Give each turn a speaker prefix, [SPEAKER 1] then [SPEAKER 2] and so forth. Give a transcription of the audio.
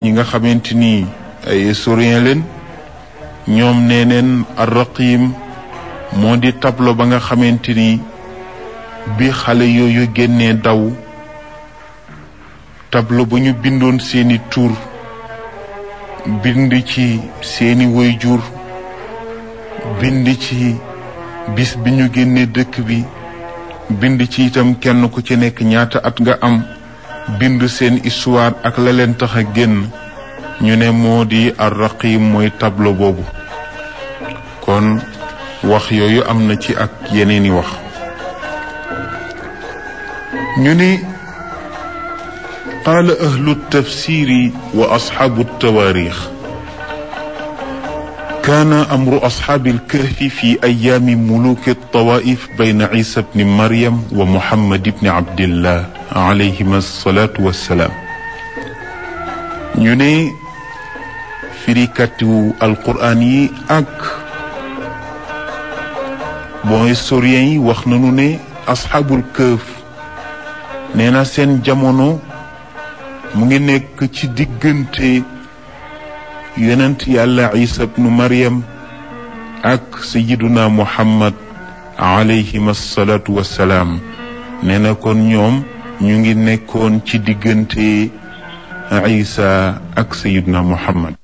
[SPEAKER 1] ñi nga xamante ni ay historien leen ñoom nee neen arraqim moo di tableau ba nga xamante ni bi xale yooyu génnee daw tableau ba ñu bindoon seeni tur bind ci seeni waajur bind ci bis bi ñu génnee dëkk bi bind ci itam kenn ku ci nekk ñaata at nga am bind seen histoire ak la leen tax a génn ñu ne moo di arraqim mooy tableau boobu kon wax yooyu am na ci ak yeneeni wax ñu ne qaala ahlu tafsiri wa asxaabu tawaarix كان أمر أصحاب الكهف في أيام ملوك الطوائف بين عيسى بن مريم ومحمد بن عبد الله عليهما الصلاة والسلام ñune firikatu alquran yi ak bon historien yi wax nañu ne asxaabul këf nee na seen jamono mu ngi nekk ci diggante yonent yàlla isa bnu maryam ak sayiduna muhammad alayhim asalaatu wassalaam nee na kon ñoom ñu ngi nekkoon ci diggante isa ak sayiduna muhammad